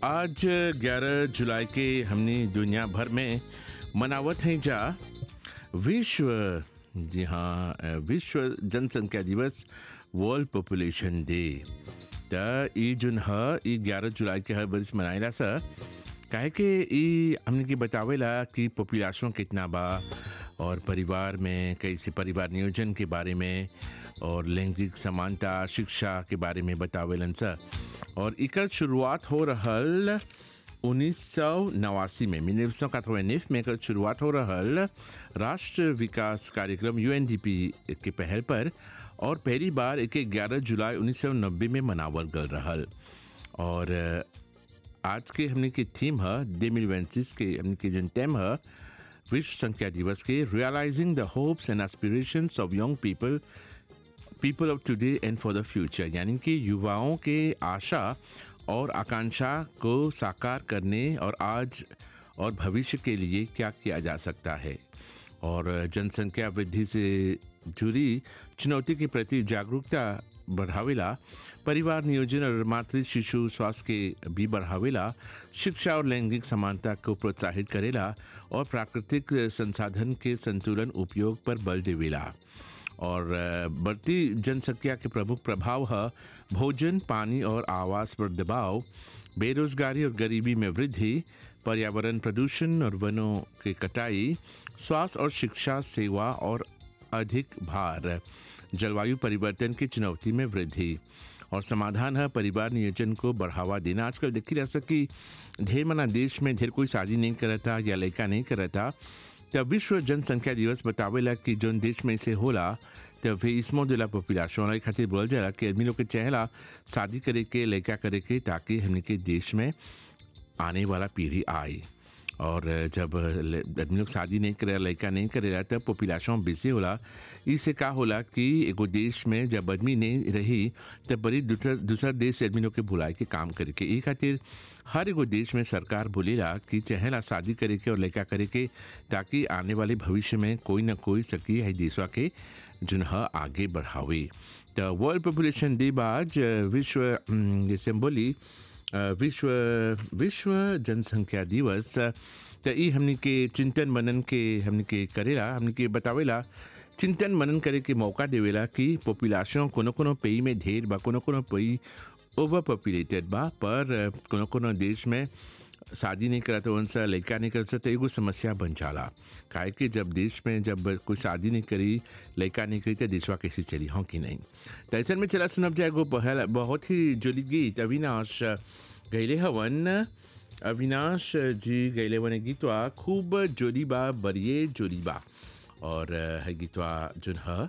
आज 11 जुलाई के हमने दुनिया भर में मनावत हैं जा विश्व जी हाँ अ, विश्व जनसंख्या दिवस वर्ल्ड पॉपुलेशन डे त ई जोन ह ई 11 जुलाई के हर बरिस मनाइला सा काहे कि ई हमने के बतावेला कि पॉपुलेशन कितना बा और परिवार में कैसे परिवार नियोजन के बारे में और लैंगिक समानता शिक्षा के बारे में बतावेलन सा और इकर शुरुआत हो रहल उन्नीस सौ नवासी में उन्नीस सौ में एकर शुरुआत हो रहल राष्ट्र विकास कार्यक्रम यूएनडीपी के पहल पर और पहली बार एके 11 जुलाई 1990 में मनावल गल रहल और अ, आज के हमने के थीम है डेमिल वेंसिस के हमने के जन टेम है विश्व संख्या दिवस के realising the hopes and aspirations of young people people of today and for the future यानी कि युवाओं के आशा और आकांक्षा को साकार करने और आज और भविष्य के लिए क्या किया जा सकता है और जनसंख्या वृद्धि से जुड़ी चुनौती के प्रति जागरूकता बढ़ावेला परिवार नियोजन और मातृ शिशु स्वास्थ्य के भी बढ़ावेला शिक्षा और लैंगिक समानता को प्रोत्साहित करेला और प्राकृतिक संसाधन के संतुलन उपयोग पर बल देवेला और अ, बढ़ती जनसंख्या के प्रमुख प्रभाव है भोजन पानी और आवास पर दबाव बेरोजगारी और गरीबी में वृद्धि पर्यावरण प्रदूषण और वनों की कटाई स्वास्थ्य और शिक्षा सेवा और अधिक भार जलवायु परिवर्तन की चुनौती में वृद्धि और समाधान है परिवार नियोजन को बढ़ावा देना आजकल देखी जा सकी ढेर मना देश में ढेर कोई शादी नहीं करता या लड़का नहीं करता तब विश्व जनसंख्या दिवस बतावेला कि जोन देश में से होला तब वे इसमो दिला पॉपुलेशन खातिर बोल जाला कि आदमी लोग के चाहेला शादी करे के लड़का करे के ताकि हमने के देश में आने वाला पीढ़ी आए और जब ल- आदमी लोग शादी नहीं करे लड़का नहीं करेला तब पॉपुलेशन बेसी होला इससे का होला कि एगो देश में जब आदमी नहीं रही तब बड़ी दूसर दूसरा देश से आदमी लोग के बुलाए के काम करे के ई खातिर हर एगो देश में सरकार बोलेला कि चाहेला शादी करे के और लड़का करे के ताकि आने वाले भविष्य में कोई ना कोई सकी है देशवा के जुन ह आगे बढ़ावे तो वर्ल्ड पॉपुलेशन डे बाद विश्व अम, जैसे हम बोली अ, विश्व विश्व जनसंख्या दिवस अ, त ई हमनी के चिंतन मनन के हमनी के करेला हमनी के बतावेला चिंतन मनन करे के मौका देवेला कि पॉपुलेशन कोनो कोनो पेई में ढेर बा कोनो कोनो पेई ओवर पॉपुलेटेड बा पर अ, कोनो कोनो देश में शादी नहीं करता उनसे लड़का नहीं करता तो एगो समस्या बन जाला काहे कि जब देश में जब कोई शादी नहीं करी लड़का नहीं करी तो देशवा कैसे चली हों कि नहीं तो ऐसे में चला सुनब जाए एगो पहल बहुत ही जुली गीत अविनाश गैले हवन अविनाश जी गैले वन गीतवा खूब जोरी बा बरिए जोरी बा और अ, है गीतवा जोन ह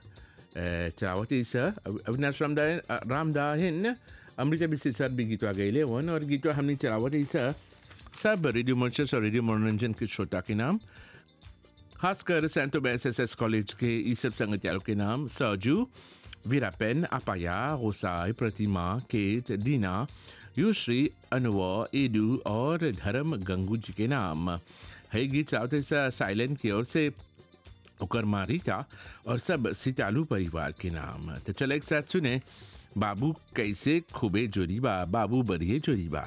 चलावती स अविनाश रामदायन रामदाहिन अमृता बिस्सी सर भी गीतवा गैले वन और गीतवा हमने चलावती स सब रेडियो मर्चस और रेडियो मनोरंजन के श्रोता के नाम खासकर सैंतो एस एस एस कॉलेज के ई सब संगतियारों के नाम सरजू वीरापेन अपाया गोसाई प्रतिमा केत दीना युश्री अनुव एडू और धर्म गंगू जी के नाम है गीत चाहते साइलेंट की ओर से ओकर मारिता और सब सितालू परिवार के नाम तो चले एक साथ सुने बाबू कैसे खूबे जोरी बा बाबू बरिए जोरी बा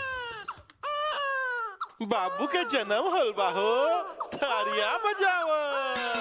बाबू के जन्म होल बा हो तारिया बजाव